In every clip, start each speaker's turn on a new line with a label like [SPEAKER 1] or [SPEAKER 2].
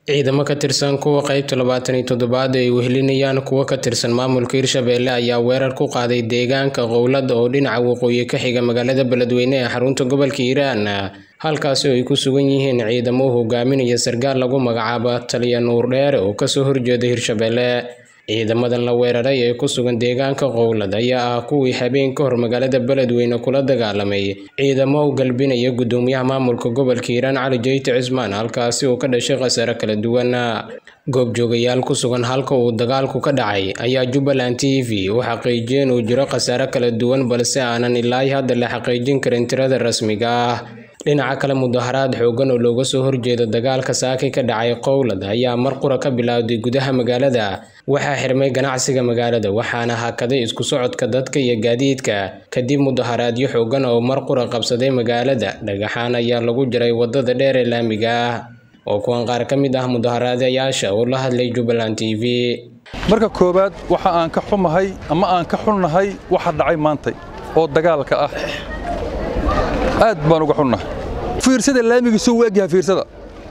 [SPEAKER 1] ciidamo ka tirsan kuwa qaybta labaatan iyo toddobaad ay wehelinayaan kuwo ka tirsan maamulka hirshabelle ayaa weerar ku qaaday deegaanka qowlad oo dhinaca waqooyi ka xiga magaalada beledweyne ee xarunta gobolka hiiraan halkaasi oo ay ku sugan yihiin ciidamo hogaaminaya sarkaal lagu magacaabo taliya nuur dheere oo kasoo horjeeda hirshabelle ciidamadan la weeraray ee ku sugan deegaanka qowlad ayaa ah kuwii habeen ka hor magaalada beledweyne kula dagaalamay ciidamo u galbinaya gudoomiyaha maamulka gobolka hiiraan cali jeyte cismaan halkaasi uu ka dhashay khasaare kala duwan goobjoogayaal ku sugan halka uu dagaalku ka dhacay ayaa jubbaland t v u xaqiijiyeen uu jiro khasaare kala duwan balse aanan ilaa hadda la xaqiijin karin tirada rasmiga ah dhinaca kale mudaharaad xoogan oo looga soo horjeedo dagaalka saaki ka dhacay qowlad ayaa mar qura ka bilowday gudaha magaalada waxaa xirmay ganacsiga magaalada waxaana hakaday isku socodka dadka iyo gaadiidka kadib mudaharaadyo xoogan oo mar qura qabsaday magaalada dhagaxaan ayaa lagu jiray wadada dheer ee laamiga ah oo kuwan qaar ka mid ah mudaharaadayaasha oo la hadlay jubbaland t v
[SPEAKER 2] marka koowaad waxa aan ka xumahay ama aan ka xunnahay waxa dhacay maantay oo dagaalka ah aad baan uga xunnahay fiirsada laamiga suu u egyahay fiirsada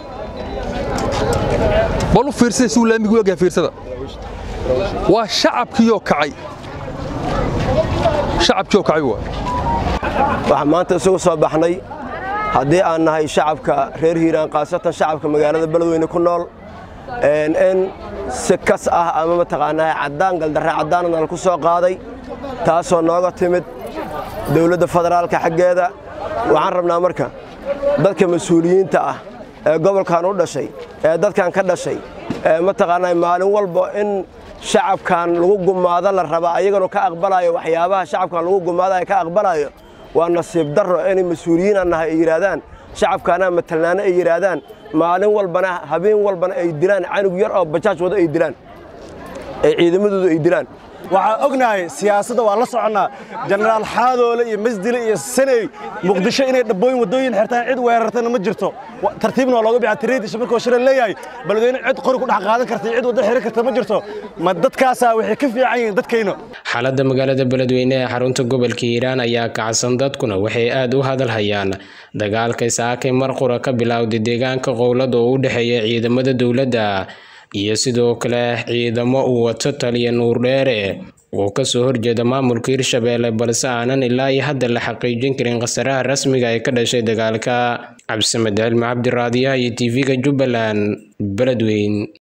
[SPEAKER 2] bal u fiirsada suu laamiga u egyahay fiirsada waa shacabkiiyoo kacay shacabkiiyoo kacay waa
[SPEAKER 3] waxaan maanta isugu soo baxnay haddii aan nahay shacabka reer hiiraan khaasatan shacabka magaalada beledweyne ku nool in si kas ah ama mataqaanaa caddaan galdarre caddaana nal ku soo qaaday taasoo nooga timid dowladda federaalka xaggeeda waxaan rabnaa marka dadka mas-uuliyiinta ah ee gobolkan u dhashay ee dadkan ka dhashay ee mataqaanaa maalin walba in shacabkan lagu gumaado la rabaa ayaganu ka aqbalayo waxyaabaha shacabkan lagu gumaadayo ka aqbalayo waa nasiib darro inay mas-uuliyiinaan nahay ay yidhaahdaan shacabkaanaa matalnaano ay yidhaahdaan maalin walbana habeen walbana ay dilaan canug yar oo bajaaj wado ay dilaan ay ciidamadoodu ay dilaan
[SPEAKER 4] waxaan ognahay siyaasadda waa la soconnaa jenaraal xaadoole iyo masdile iyo saney muqdisho inay dhabbooyin waddooyin xirtaan cid weerartana ma jirto tartiibna waa looga bixaa tiriidisha markuu shira leeyahay beledweyne cid qori ku dhex qaadan karta cid waddo xiran karta ma jirto ma dadkaasaa waxay ka fiican yihiin dadkayna
[SPEAKER 1] xaaladda magaalada beledweyne ee xarunta gobolka hiiraan ayaa kacsan dadkuna waxay aad u hadalhayaan dagaalkay saakay mar qura ka bilowday deegaanka qowlad oo u dhexeeya ciidamada dowladda iyo sidoo kale ciidamo uu wato taliya nuur dheere oo kasoo horjeeda maamulka hirshabelle balse aanan ilaa iyo hadda la xaqiijin karin khasaraha rasmiga ee ka dhashay dagaalka cabdisamed cilmi cabdiraadiyaha iyo tv-ga jubbaland beledweyn